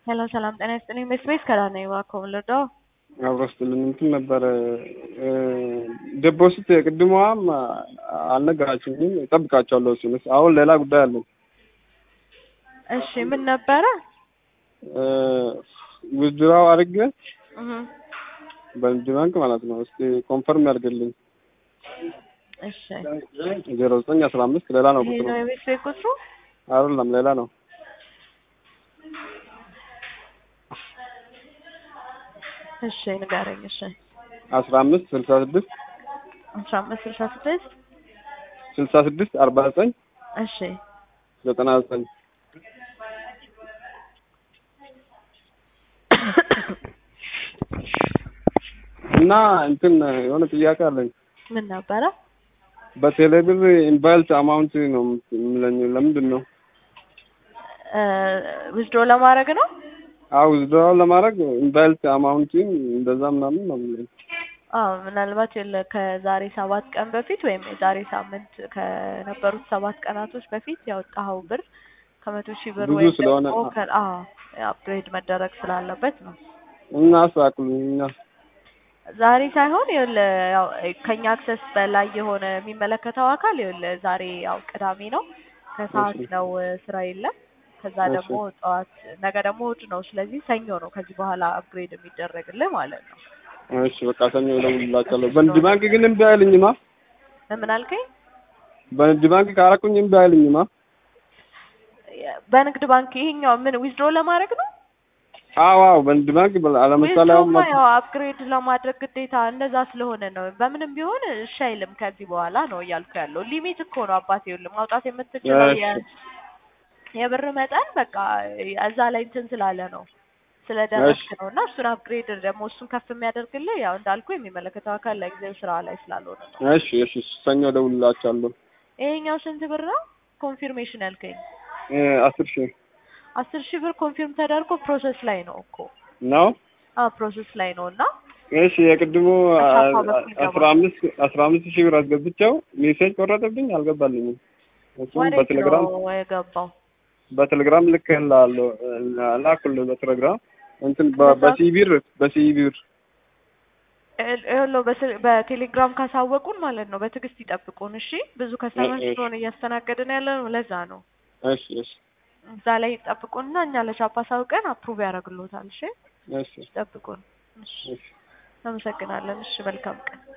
ሄሎ ሰላም ጤና ይስጥልኝ። በስፔስ ከራነ እባክዎ ልርዳዎ? አብሮ ስትልን እንትን ነበረ ዴፖሲት ቅድመዋም አልነገራችሁኝም። እጠብቃቸዋለሁ እሱንስ አሁን ሌላ ጉዳይ አለኝ። እሺ ምን ነበረ? ውዝድራው አድርጌ እህ በንግድ ባንክ ማለት ነው። እስቲ ኮንፈርም ያድርግልኝ። እሺ ዜሮ ዘጠኝ አስራ አምስት ሌላ ነው ይሄ ቁጥሩ ነው የቤት ቤት ቁጥሩ? አይደለም ሌላ ነው። እሺ ንገረኝ። እሺ አስራ አምስት ስልሳ ስድስት አስራ አምስት ስልሳ ስድስት ስልሳ ስድስት አርባ ዘጠኝ እሺ ዘጠና ዘጠኝ እና እንትን የሆነ ጥያቄ አለኝ። ምን ነበረ? በቴሌብር ኢንቫይልት አማውንት ነው የሚለኝ። ለምንድን ነው? ዊዝድሮ ለማድረግ ነው። አዎ ዊዝድራው ለማድረግ ኢንቫይልት አማውንቲን እንደዛ ምናምን ነው የሚለኝ። አዎ ምናልባት የለ ከዛሬ ሰባት ቀን በፊት ወይም የዛሬ ሳምንት ከነበሩት ሰባት ቀናቶች በፊት ያወጣኸው ብር ከመቶ ሺህ ብር ብዙ ወይም ስለሆነ ደግሞ ከ- አዎ አፕግሬድ መደረግ ስላለበት ነው። እና አስተካክሉኝ እና ዛሬ ሳይሆን ይኸውልህ ያው ከኛ አክሰስ በላይ የሆነ የሚመለከተው አካል ይኸውልህ ዛሬ ያው ቅዳሜ ነው ከሰዓት እሺ። ነው ስራ የለም። ከዛ እሺ። ደግሞ ጠዋት ነገ ደግሞ እሑድ ነው። ስለዚህ ሰኞ ነው ከዚህ በኋላ አፕግሬድ የሚደረግልህ ማለት ነው። እሺ በቃ ሰኞ እደውልላቸዋለሁ። በንግድ ባንክ ግን እምቢ አይልኝማ። ምን አልከኝ? በንግድ ባንክ ካረኩኝ እምቢ አይልኝማ። በንግድ ባንክ ይሄኛው ምን ዊዝድሮ ለማድረግ ነው? አዎ አዎ በንግድ ባንክ በ- ለምሳሌ አሁን ዊዝድሮማ መ- ያው አፕግሬድ ለማድረግ ግዴታ እንደዛ ስለሆነ ነው። በምንም ቢሆን እሺ አይልም ከዚህ በኋላ ነው እያልኩ ያለው። ሊሚት እኮ ነው አባቴ፣ ይኸውልህ ማውጣት የምትችለው የ- እሺ። የብር መጠን በቃ እዛ ላይ እንትን ስላለ ነው ስለደረስክ እሺ። ነው። እና እሱን አፕግሬድ ደግሞ እሱን ከፍ የሚያደርግልህ ያው እንዳልኩ የሚመለከተው አካል ለጊዜው ስራ ላይ ስላልሆነ ነው። እሺ እሺ ሰኞ እደውልላቸዋለሁ። ይሄኛው ስንት ብር ነው? ኮንፊርሜሽን ያልከኝ እ አስር ሺህ አስር ሺህ ብር ኮንፊርም ተደርጎ ፕሮሰስ ላይ ነው እኮ ነው። አዎ ፕሮሰስ ላይ ነው እና እሺ የቅድሙ አሻፋ በኩል ይገባል። አስራ አምስት አስራ አምስት ሺህ ብር አስገብቼው ሜሴጅ ቆረጠብኝ፣ አልገባልኝም። እሱም ወዴት በቴሌግራም ነው የገባው? በቴሌግራም ልክልሃለሁ ላኩልህ በቴሌግራም እንትን በ- በዛ- በሲቢር በሲቢር ይኸውልህ በስ- በቴሌግራም ካሳወቁን ማለት ነው በትዕግስት ይጠብቁን። እሺ ብዙ ከስተመር እሺ። ስለሆነ እያስተናገድን ያለ ነው ለዛ ነው። እሺ እሺ እዛ ላይ ይጠብቁንና እኛ ለቻፓ ሳውቀን አፕሩቭ ያደርግልዎታል። እሺ እሺ ይጠብቁን። እሺ እሺ አመሰግናለን። እሺ መልካም ቀን